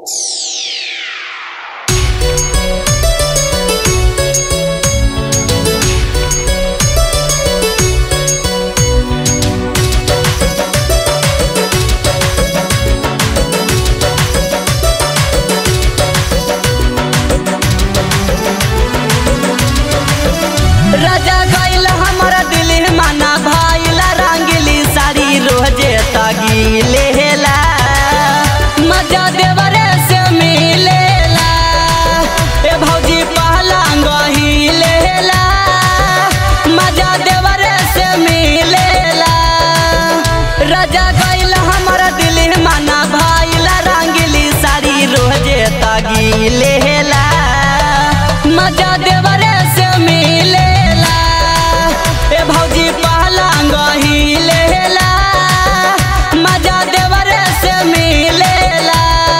राजा गइल हमरा दिल माना भाईला रंगली साड़ी रोजे तगिलेला मजा देवरे से मिलेला ए भौजी पहला गहिलेला मजा देवरे से मिलेला राजा गइल हमरा दिल माना भाईला रंगली साड़ी रोजे तगिलेला मजा देवरे से मिलेला ए भौजी पहला गहिलेला मजा देवरे से मिलेला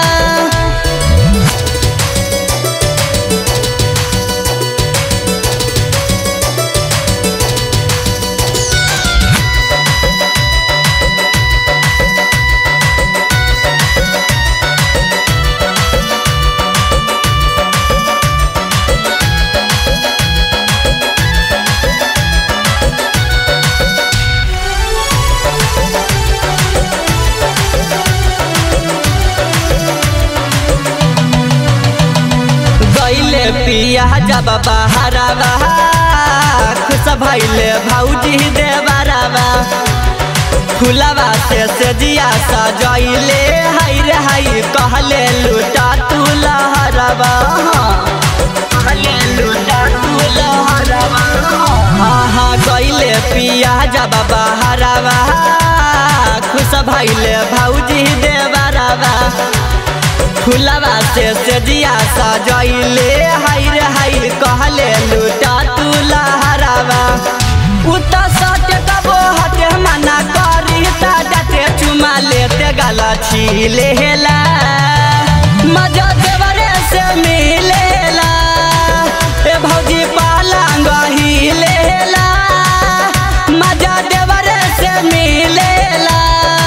गइले पिया जब बहरावा खुश भइले भौजी देवरावा फुलवा से सजिया सजइले हाय रे हाय कहले लुटा तू लहरवा कहले लुटा तू लहरवा हाँ हाँ गइले पिया जब बहरावा खुश भइले भौजी देवरावा फुलवा से सजिया सजइले हाय रे हाय कहले लुटा तू लहरावा उता सट कबो हटे मना करी ता डटे चुमा लेते गला छिलेला मजा देवरे से मिलेला ए भौजी पालंग हिलेला मजा देवरे से मिलेला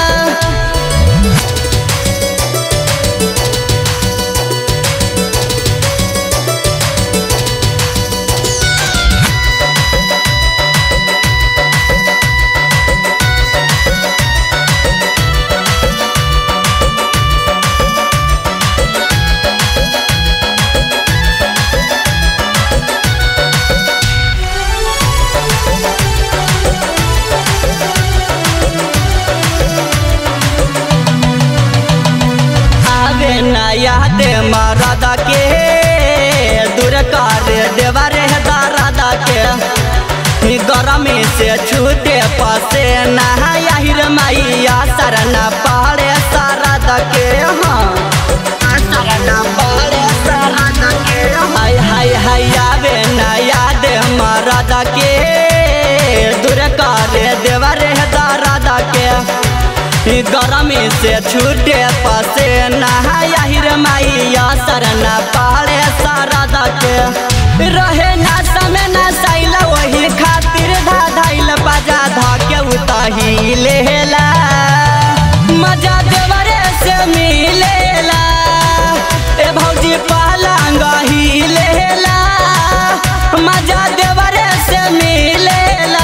आवे ना याद मरद के दूर कर देवरे दरद के गरमी से छूटे पसे नहाहिर मैया सरना पड़े सरद के हाँ सरना पड़े सरद के हाय हाय हाय आवे ना याद मरद के दूर कर देवरे दरद के गरमी से छूटे पसे नहाहिर मैया सरना पड़े सरद के रहे ना समय ना सैल वही खातिर धाधाइल बजा धके उतही लेला मजा देवरे से मिलेला ए भौजी पहलंग ही लेला मजा देवरे से मिलेला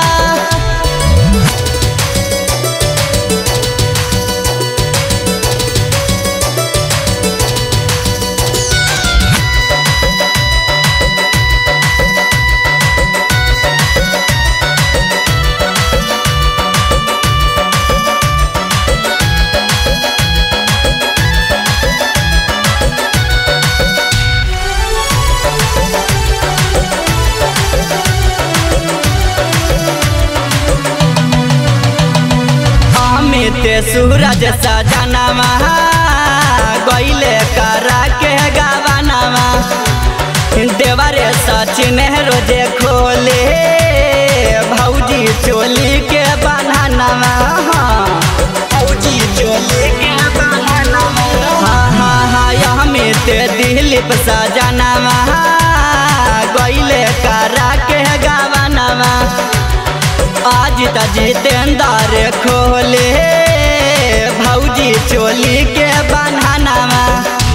अमित सूरज सजनवा गइले करा के गवनवा देवरे सचिन रोजे खोले भौजी चोली के बन्हनवा भौजी चोली के बन्हनवा हाँ हाँ हाँ अमित दिलीप सजनवा गइले करा के गवनवा आज त जितेंद्र खोले भौजी चोली के बन्हनवा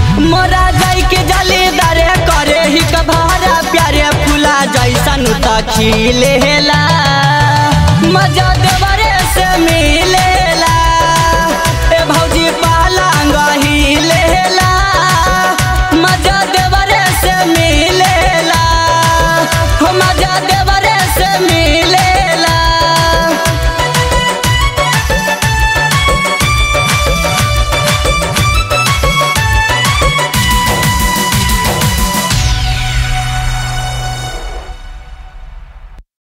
पहिले